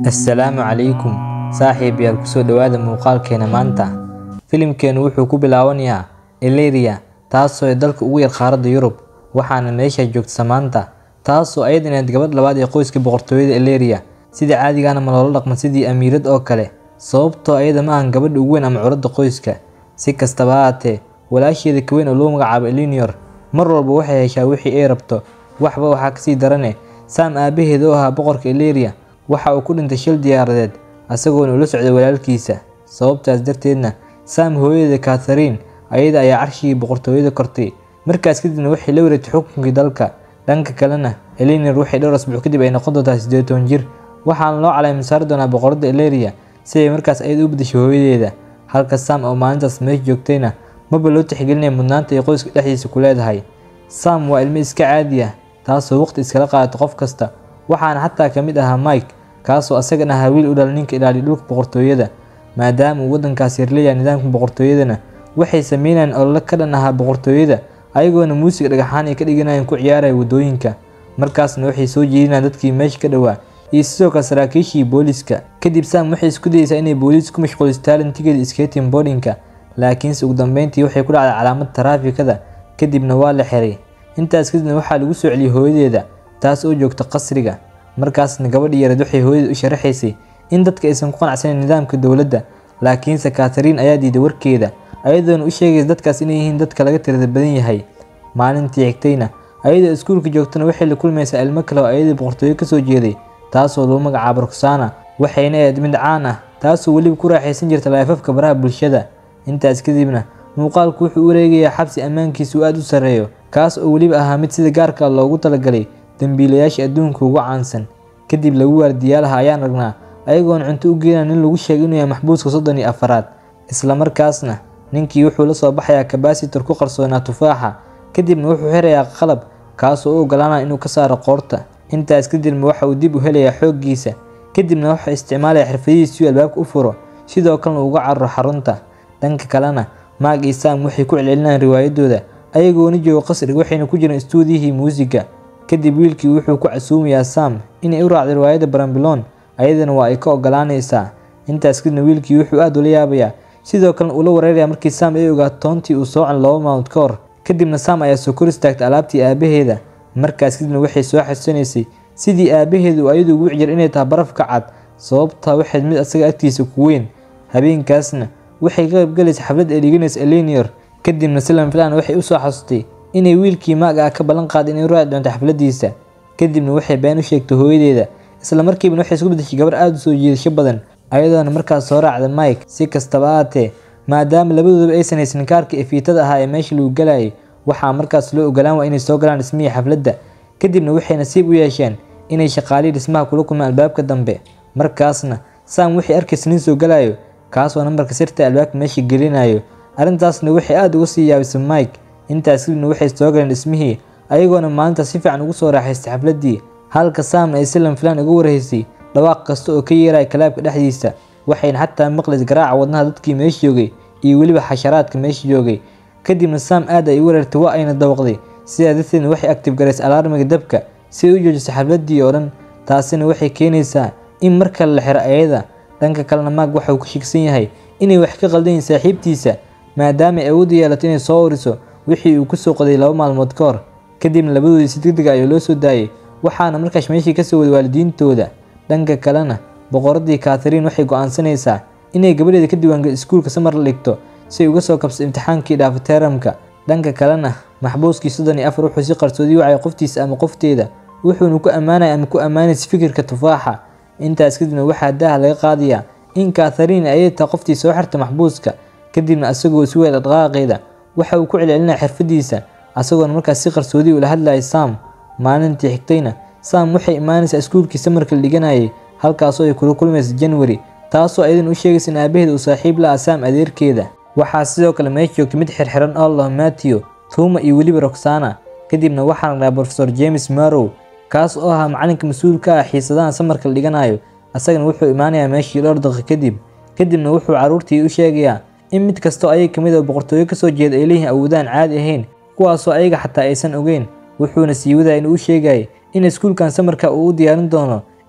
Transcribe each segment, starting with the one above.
assalaamu calaykum saaxiibayaal kusoo dhowaada muuqaalkeena maanta filimkeenu wuxuu ku bilaabanayaa Illyria taasoo ay dalka ugu yar qaaradda Yurub waxaana meesha joogta Samantha taasoo ayadana ahayd gabadh labaad ee qoyska boqortooyada Illyria sida caadigaana ma loola dhaqmo sidii amiirad oo kale sababtoo ayada ma ahan gabadha ugu weyn ama curadda qoyska si kastaba ha ahaatee walaasheeda ka weyn oo loo magacaabo Eleanor mar walba waxay heshaa wixii ay rabto waxba waxaa kasii darane Sam aabaheed oo ahaa boqorka Illyria waxa uu ku dhintay shil diyaaradeed asagoona ula socday walaalkiisa sababtaas darteedna Sam hooyadeeda Catherine ayada ayaa carshigii boqortooyada kortay markaas kadibna waxay la wareegtay xukunkii dalka dhanka kalena Eleanor waxay dhowr asbuuc kadib ay noqon doontaa siddeed toban jir waxaana loo calaamad saari doonaa boqoradda Illyria si ay markaas ayada u beddesho hooyadeeda halka Sam oo maalintaas meesha joogtayna maba loo tixgelinaya mudnaanta ay qoyska dhexdiisa ku leedahay Sam waa ilmo iska caadi ah taasoo waqti iskala qaadato qof kasta waxaana xataa ka mid ahaa Mike kaasoo asagana ahaa wiil u dhalay ninka ilaaliya dhulka boqortooyada maadaama uu waddankaas yar leeyahay nidaamka boqortooyadana waxay sameynayaan olole ka dhan ahaa boqortooyada ayagoona muusiga dhagaxaan ay ka dhiganayaan ku ciyaaraya waddooyinka markaasna waxay soo jeedinayaan dadkii meesha ka dhowaa iyo sidoo kale saraakiishii booliiska kadib Sam waxay isku dayeysaa inay booliis ku mashquuliso talentigeeda skating boardingka laakiinse ugu dambeyntii waxay ku dhacday calaamad taraafikada kadibna waa la xiray intaas kadibna waxaa lagu soo celiyey hooyadeeda taas oo joogta qasriga markaasna gabadhii yareed waxay hooyada u sharaxaysay in dadka aysan ku qanacsanayn nidaamka dowladda laakiinse Catherine ayaa diiday warkeeda ayadoona u sheegaysa dadkaas inay yihiin dadka laga tirada badan yahay maalintii xigtayna ayadoo iskuulka joogtana waxay la kulmaysaa ilmo kale oo ayadii boqortooyo kasoo jeeday taasoo lagu magacaabo Roxana waxayna ahayd mid caan ah taasoo weliba ku raaxaysan jirta laafafka baraha bulshada intaas kadibna muuqaalku wuxuu u wareegayaa xabsi ammaankiisu aad u sarreeyo kaas oo weliba ahaa mid sida gaarka loogu talagalay dambiilayaasha adduunka ugu caansan kadib lagu waardiyaalaha ayaan ragnaa ayagoona cunto u geenaya nin lagu sheegay inuu yahay maxbuuska soddon iyo afaraad isla markaasna ninkii wuxuu la soo baxayaa kabasitor ku qarsoonaa tufaaxa kadibna wuxuu xirayaa qalab kaasoo u ogolaanaya inuu ka saaro qoorta intaas kadibna waxa uu dib u helayaa xooggiisa kadibna wuxuu isticmaalaya xirfadihiisa si uu albaabka u furo sidoo kalena uga cararo xarunta dhanka kalena Mark iyo Sam waxay ku celcelinayaan riwaayadooda ayagoona jooga qasriga waxayna ku jiraan istuudiyihii muusiga kadib wiilkii wuxuu ku casuumayaa Sam inay u raacdo riwaayadda Brambilon ayadana waa ay ka ogolaanaysaa intaas kadibna wiilkii wuxuu aad ula yaabayaa sidoo kalena ula wareerayaa markii Sam ay ogaato toontii uu soocan laba maalmood ka hor kadibna Sam ayaa soo kor istaagtay alaabtii aabaheeda markaas kadibna waxay soo xasuusanaysay sidii aabaheedu ayadu ugu cijir inay tahay baraf ka cad sababtaa waxayd mid asaga agtiisa ku weyn habeenkaasna waxay ka qaybgalaysa xaflad ay dhiganaysa Eleanor kadibna si lama filaan waxay u soo xasustay inay wiilkii Mark ah ka ballan qaaday inay raaci doonto xafladiisa kadibna waxay been u sheegtay hooyadeeda isla markiiba waxay isku bedeshay gabar aad u soo jiidasho badan ayadoona markaas soo raacday Mike si kastaba ahaatee maadaama labadooduba aysan haysan kaarka efiitada ahaa ee meesha lagu galayay waxaa markaas loo ogolaan waa inay soo galaan dhismihii xafladda kadibna waxay nasiib u yeesheen inay shaqaalihii dhismaha kula kulmaan albaabka dambe markaasna Sam waxay arkaysa nin soo galayo kaasoo nambarka sirta albaabka meesha gelinayo arrintaasna waxay aad uga sii yaabisay Mike intaas kadibna waxay soo galeen dhismihii ayagoona maalinta si fiican ugu soo raaxaystay xafladdii halka Sam ay si lama filaan uga warhaysay dhawaaq kasta oo ka yeeraya kalaabka dhexdiisa waxayna xataa maqlaysay garaaca wadnaha dadkii meesha joogay iyo weliba xasharaadka meesha joogay kadibna Sam aad ay u wareertay waa ayna dawaqday sidaa darteedna waxay active garaysay alarmiga dabka si ay u joojiso xafladdii oo dhan taasina waxay keenaysaa in mar kale la xiro ayada dhanka kalena Mark waxa uu ku shigsan yahay inay wax ka qaldan yihiin saaxiibtiisa maadaama ay awood u yeelato inay soo uriso wixii uu ku soo qoday laba maalmood ka hor kadibna labadoodii si degdeg ah ayaa loo soo daayay waxaana markaas meeshii ka soo waday waalidiintooda dhanka kalena boqoraddii Catherine waxay go'aansanaysaa inay gabadheeda ka diiwaangeliso iskuulka samar la dhigto si ay uga soo kabsato imtixaankii dhaafa teeramka dhanka kalena maxbuuskii soddon iyo afar wuxuu si qarsoodi wacay qoftiisa ama qofteeda wuxuuna ku ammaanaya ama ku ammaanaysa fikirka tufaaxa intaas kadibna waxaa daaha laga qaadayaa in Catherine ay tahay qoftii soo xirta maxbuuska kadibna asagoo si weyn dhaqaaqeeda waxa uu ku celcelinaya xirfadiisa asagoona markaas si qarsoodi ula hadlayay Sam maalintii xigtayna Sam waxay imaanaysaa iskuulkii samarka la dhiganayay halkaasoo ay kula kulmaysa January taasoo ayadana u sheegaysa in aabaheeda uu saaxiib la ah Sam adeerkeeda waxaa sidoo kale meesha joogtay mid xirxiran oo la Matthew Tuma iyo weliba Roxana kadibna waxaa ragnaa Professor James Marrow kaas oo ahaa macalinka mas'uulka ah xiisadaha samarka la dhiganayo asagana wuxuu imaanayaa meeshii dhowr daqiiqo kadib kadibna wuxuu carruurtii u sheegayaa in mid kastoo ayaga kamid ah boqortooyo kasoo jeeda ay leeyihiin awoodaan caadi ahayn kuwaasoo ayaga xataa aysan ogeyn wuxuuna sii wadaya inuu u sheegayay in iskuulkan samarka uu u diyaarin doono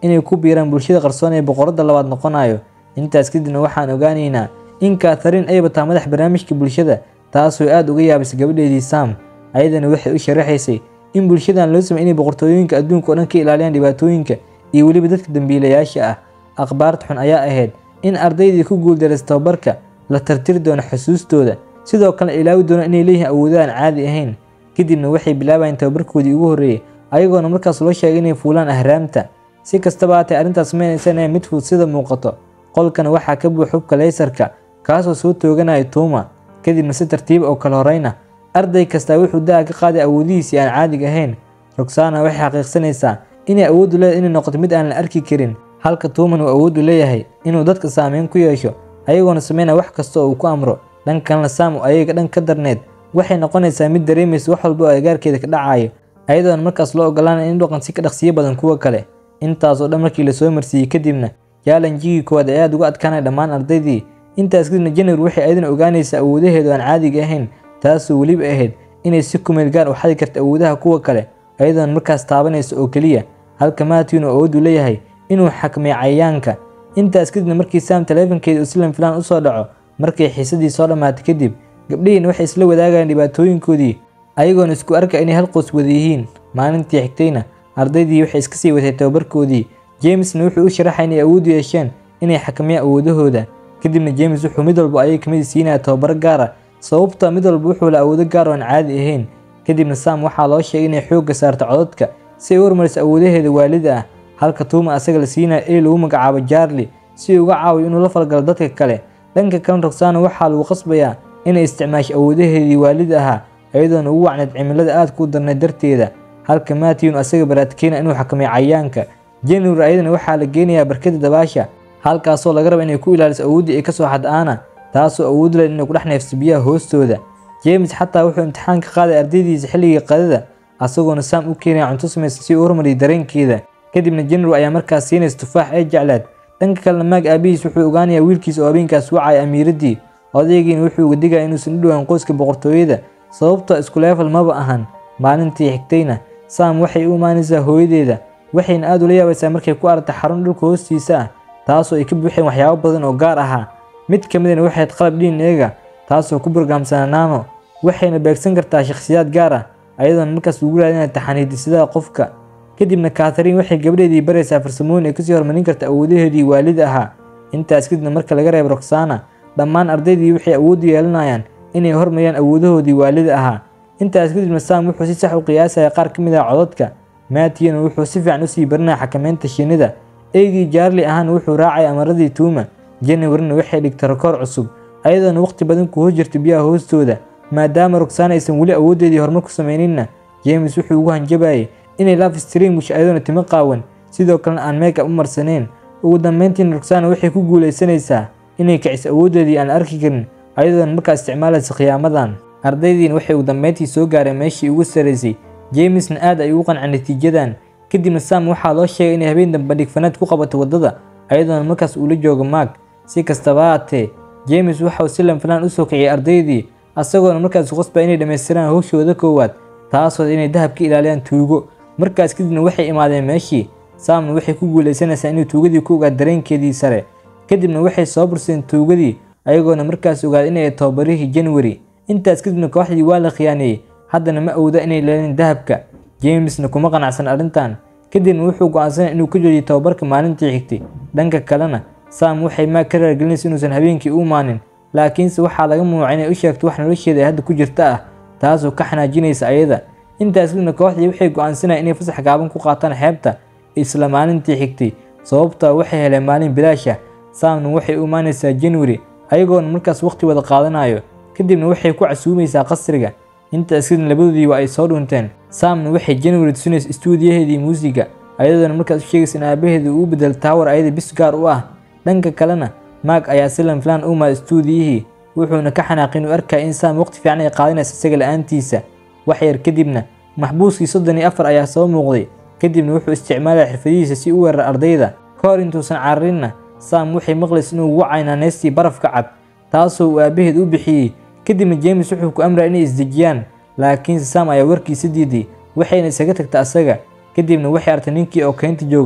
inay ku biiraan bulshada qarsoon ee boqoradda labaad noqonayo intaas kadibna waxaan ogaanaynaa in kaatharin ay bataa madax barnaamijka bulshada taasoo aad uga yaabisay gabadheedii sam ayadana waxay u sharaxaysay in bulshadan loo samey inay boqortooyooyinka adduunka oo dhan ka ilaaliyaan dhibaatooyinka iyo weliba dadka dambiilayaasha ah akhbaarta xun ayaa ahayd in ardaydii ku guuldaraysa tababarka la tartiri doono xusuustooda sidoo kale ilaawi doono inay leeyihiin awoodo aan caadi ahayn kadibna waxay bilaabayeen tababarkoodii ugu horreeyey ayagoona markaas loo sheegay inay fuulaan ahraamta si kastaba haatee arrintaas maynaysan ahayn mid fudud sida muuqato qolkana waxaa ka buux xubka leysarka kaasoo soo tooganaya tuuma kadibna si tartiib oo kala horeyna arday kastaa wuxuu daha ka qaaday awoodihiisii aan caadiga ahayn roxana waxay xaqiiqsanaysaa inay awooddu leedahay inay noqoto mid aan la arki karin halka tuuman uu awooddu leeyahay inuu dadka saameyn ku yeesho ayagoona sameynaya wax kasta oo uu ku amro dhan kalena saam oo ayaga dhan ka darneed waxay noqonaysaa mid dareemaysa wax walba oo agaarkeeda ka dhacayo ayadoona markaas loo ogolaanaya in dhaqan si ka dhaqsiyo badan kuwa kale intaasoo dhan markii lasoo marsiiyey kadibna jaalanjigii koowaad ee aad uga adkaanaya dhammaan ardaydii intaas kadibna january waxay ayadana ogaanaysaa awoodaheedu aan caadiga ahayn taasoo weliba ahayd inay si kumeel gaar u xadi karta awoodaha kuwa kale ayadoona markaas taabanaysa oo keliya halka matthewn oo awooddu leeyahay inuu xakmeeyo cayayaanka intaas kadibna markii sam taleefankeeda uu silan filaan usoo dhaco markay xiisadii soo dhammaatay kadib gabdhihiina waxay isla wadaagayaan dhibaatooyinkoodii ayagoona isku arka inay hal qoys wada yihiin maalintii xigtayna ardaydii waxay iska sii watay tababarkoodii jamesna wuxuu u sharaxay inay awood yeesheen inay xakameeyaan awoodahooda kadibna james wuxuu mid walba ayay kamid siinaya tababaro gaara sababta mid walba wuxuu la awoodo gaar oo aan caadi ahayn kadibna sam waxaa loo sheegay inay xoogga saarto codadka si ay u hormariso awoodaheeda waalida ah halka tuuma asaga la siinaya ee lagu magacaabo jarli si uu uga caawiyo inuu la falgalo dadka kale dhanka kalena roxana waxaa lagu qasbayaa inay isticmaasho awoodaheedii waalida ahaa iyadoona ugu wacneed cimilada aad ku darneed darteeda halka matthewn asaga baraadkeena inuu xakameeyo cayayaanka january ayadana waxaa la geenayaa barkada dabaasha halkaasoo laga raba inay ku ilaaliso awooddii ay kasoo xad-aana taasoo awood leh inay ku dhex neefso biyaha hoostooda james xataa wuxuu imtixaan ka qaaday ardaydiisa xilligii qadada asagoona sam u keenaya cunto samaysa si uu hormariyo dareenkeeda kadibna january ayaa markaas siinaysa tufaax ee jecleed dhanka kalena maag aabihiis wuxuu ogaanayaa wiilkiisa oo habeenkaas wacaya amiiraddii odaygiina wuxuu uga digaya inuusan u dhowaan qoyska boqortooyada sababtoo isku leefal maba ahan maalintii xigtayna sam waxay u imaanaysaa hooyadeeda waxayna aad ula yaabaysaa markay ku aragtay xarun dhulka hoostiisa ah taasoo ay ka buuxeen waxyaabo badan oo gaar ahaa mid ka midana waxay ahayd qalab dhiin eega taasoo ku bargaamsana naano waxayna beegsan kartaa shakhsiyaad gaar ah ayadoona markaas ugu raadinaya taxaniidisidaha qofka kadibna kathariin waxay gabdheedii baraysaa farsamooyin ay kasii hormarin karta awoodaheedii waalida ahaa intaas kadibna marka laga reebo roxana dhammaan ardaydii waxay awood yeelanayaan inay hormariyaan awoodahoodii waalida ahaa intaas kadibna sam wuxuu si sax u qiyaasaya qaar ka mid ah codadka matiyana wuxuu si fiican usii barinaya xakameynta shinnida eygii jaarli ahaana wuxuu raacaya amaradii tuuma januaryna waxay dhigtay rakoor cusub ayadoona waqti badan ku hoos jirta biyaha hoostooda maadaama roxana aysan weli awoodeedii horumar ku samayninna james wuxuu ugu hanjabayay inay laf stream wisho ayadoona timo qaawan sidoo kalena aan meega u marsaneyn ugu dambeyntiina roxana waxay ku guulaysanaysaa inay kiciso awoodeedii aan arki karin ayadoona markaa isticmaalaysa khiyaamadan ardaydiina waxay ugu dambeyntii soo gaareen meeshii ugu saraysay jamesna aad ay ugu qanceen natiijadan kadibna sam waxaa loo sheegay inay habeen dambe dhigfanaad ku qabato waddada ayadoona markaas uula joogo maag si kastaba haatee james waxauu si lanfilaan usoo kiciyay ardaydii asagoona markaas qasba inay dhammaystiraan howshooda koowaad taasoo inay dahab ka ilaaliyaan tuugo markaas kadibna waxay imaadeen meeshii samna waxay ku guulaysanaysaa inuu tuugadii ku ogaad dareenkeedii sare kadibna waxay soo bursadeen tuugadii ayagoona markaas ogaada inay tababarihii january intaas kadibna kooxdii waa la khiyaaneeyey haddana ma awooda inay leelin dahabka jamesna kuma qanacsan arrintan kadibna wuxuu go-aansanaya inuu ka joojiyo tababarka maalintii xigtay dhanka kalena sam waxay maag ka raargelinaysa inuusan habeenkii u imaanin laakiinse waxaa laga mamnuucay inay u sheegto wax nolosheeda ay hadda ku jirta ah taasoo ka xanaajinaysa ayada intaas kadibna kooxdii waxay go-aansanayaan inay fasax gaaban ku qaataan xeebta isla maalintii xigtay sababtaa waxay heleen maalin bilaasha samna waxay u imaanaysaa january ayagoona markaas waqti wada qaadanayo kadibna waxay ku casuumaysaa qasriga intaas kadib labadoodii waa ay soo dhunteen samna waxay january tusinaysa istuudiyaheedii muusiga ayadoona markaas u sheegaysa in aabaheeda uu bedel taawar ayada bis gaar u ah dhanka kalena maag ayaa si lanfilaan u maada istuudiyihii wuxuuna ka xanaaqin u arkaya in sam waqti fiican ay qaadinaysa isaga la-aantiisa wax yar kadibna maxbuuskii soddon iyo afar ayaa soo muuqday kadibna wuxuu isticmaalaya xirfadihiisa si u weerar ardayda ka hor intuusan cararinna sam waxay maqlaysa inuu ugu caynaanaystii barafka cad taasoo uu aabaheed u bixiyey kadibna james wuxuu ku amraya inay isdejiyaan laakiinse sam ayaa warkiisa diiday waxayna isaga tagta asaga kadibna waxay artay ninkii oo keynta jooga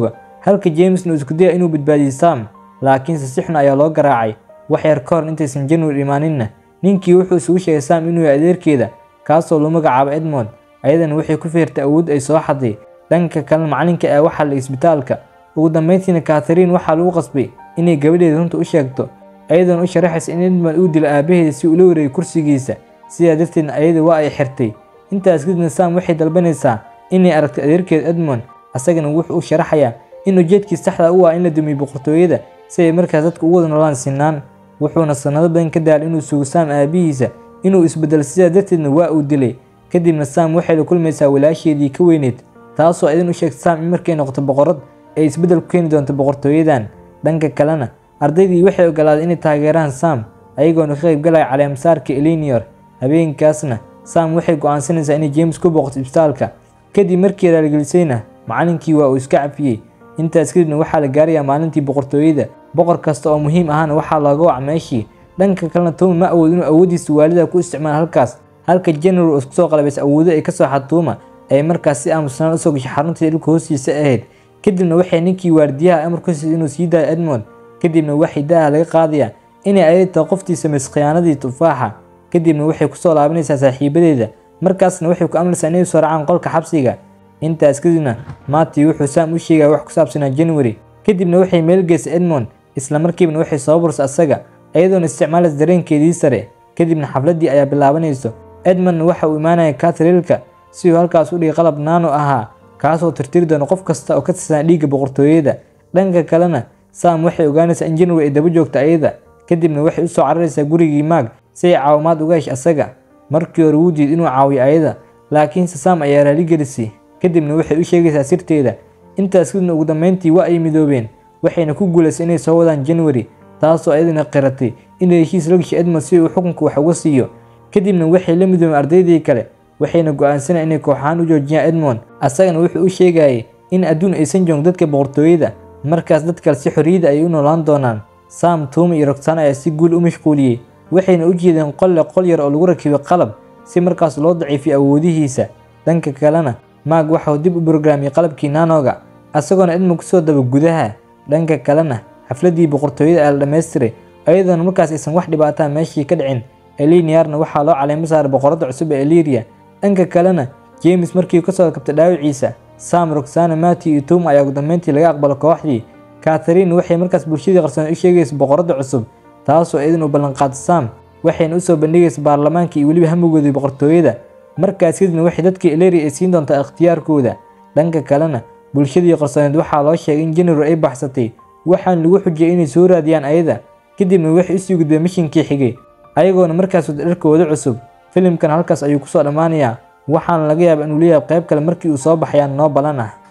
halka jamesna uu isku daya inuu badbaadiyo sam laakiinse si xun ayaa loo garaacay wax yar ka hor intaysan january imaaninna ninkii wuxuu isugu sheegay sam inuu yahay adeerkeeda kaasoo loo magacaabo edmond ayadana waxay ku feertay awood ay soo xaday dhanka kalena macalinka ee waxaa la isbitaalka ugu dambeyntiina katharine waxaa lagu qasbay inay gabadheeda runta u sheegto ayadoona u sharaxaysa in edmond uu dilo aabaheeda si uu la wareegay kursigiisa sidaa darteedna ayada waa ay xirtay intaas kadibna sam waxay dalbanaysaa inay aragto adeerkeeda edmond asagana wuxuu u sharaxayaa in ujeedkii saxda u ah in la dumiyo boqortooyada si ay markaas dadka ugu wada noolaan sinaan wuxuuna sanado badan ka daalay inuu sugo sam aabihiisa inuu isbedelo sidaa darteedna waa uu dilay kadibna sam waxay la kulmaysaa walaasheedii ka weyneyd taasoo idin u sheegta sam in markay noqoto boqorad ay isbeddel ku keeni doonto boqortooyadan dhanka kalena ardaydii waxay ogolaaday inay taageeraan sam ayagoona ka qayb galaya caleemasaarka elinior habeenkaasna sam waxay go'aansanaysaa inay james ku boqoto isbitaalka kadib markii raaligelisayna macalinkii waa uu iska cafiyey intaas kadibna waxaa la gaarayaa maalintii boqortooyada boqor kasta oo muhiim ahana waxaa looga wac meeshii dhanka kalena tuma ma awood inuu awoodiisa waalida ku isticmaalo halkaas halka general oo isku soo qalabaysa awoodo ay kasoo xatuuma ay markaas si aamusnaan usoo gashay xaruntii dhulka hoostiisa ahayd kadibna waxay ninkii waardiyaha amar ku siisay inuu sii daayo edmond kadibna waxay daaha laga qaadayaa inay ayada tahay qoftii samaysay khiyaanadii tufaaxa kadibna waxay kusoo laabanaysaa saaxiibadeeda markaasna waxay ku amraysaa inay soo raacaan qolka xabsiga intaas kadibna mati wuxuu sam u sheegaya wax ku saabsanaa january kadibna waxay meel geysay edmond isla markiibna waxay soo bursay asaga iyadoona isticmaalaysa dareenkeedii sare kadibna xafladdii ayaa bilaabanayso edmondna waxa uu imaanaya katrilka si uu halkaas u dhigay qalab naano ahaa kaasoo tirtiri doona qof kasta oo ka tirsan dhiigga boqortooyada dhanka kalena sam waxay ogaanaysaa in january ay daba joogto ayada kadibna waxay u soo cararaysaa gurigii maag si ay caawimaad uga hesh asaga markii hore wuu diid inuu caawiyo ayada laakiinse sam ayaa raaligelisay kadibna waxay u sheegaysaa sirteeda intaas kadibna ugu dambeyntii waa ay midoobeen waxayna ku guulaysay inay soo wadaan january taasoo ayadana qiratay inay heshiis la gashay edmond si uu xukunka wax uga siiyo kadibna waxay la midoobeen ardaydii kale waxayna go'aansanayaan inay kooxahaan u joojiyaan edmond asagana wuxuu u sheegayay in adduun aysan joogin dadka boqortooyada markaas dad kale si xorriyada ayay u noolaan doonaan sam tuuma iyo rogsaan ayaa si guul u mashquuliyey waxayna u jeedeen qolle qol yar oo lagu rakibay qalab si markaas loo daciifiyo awoodihiisa dhanka kalena maag waxauu dib u brograamiyey qalabkii nanoga asagoona edmond kusoo daba gudaha dhanka kalena xafladdii boqortooyada ayaa la dhammaystiray ayadoona markaas aysan wax dhibaataa meeshii ka dhicin eliniarna waxaa loo caleemo saaray boqoradda cusub ee eliria dhanka kalena james markii kasoo kabtay dhaawiciisa sam roxana mati iyo tuma ayaa ugu dambeyntii laga aqbalo kooxdii katharine waxay markaas bulshadii qarsoon u sheegaysa boqoradda cusub taasoo idin u ballanqaada sam waxayna usoo bandhigaysa baarlamaanka iyo weliba hamigoodii boqortooyada markaas kadibna waxay dadkii eleria ay siin doontaa ikhtiyaarkooda dhanka kalena bulshadii qarsooneed waxaa loo sheegay in january ay baxsatay waxaana lagu xujiyay inay soo raadiyaan ayada kadibna waxay usii gudbeen mishinkii xigay ayagoona markaas wada dharkooda cusub filimkan halkaas ayuu kusoo dhammaanayaa waxaana laga yaabaa inuu leeyahay qayb kale markii uu soo baxayaan noo balan ah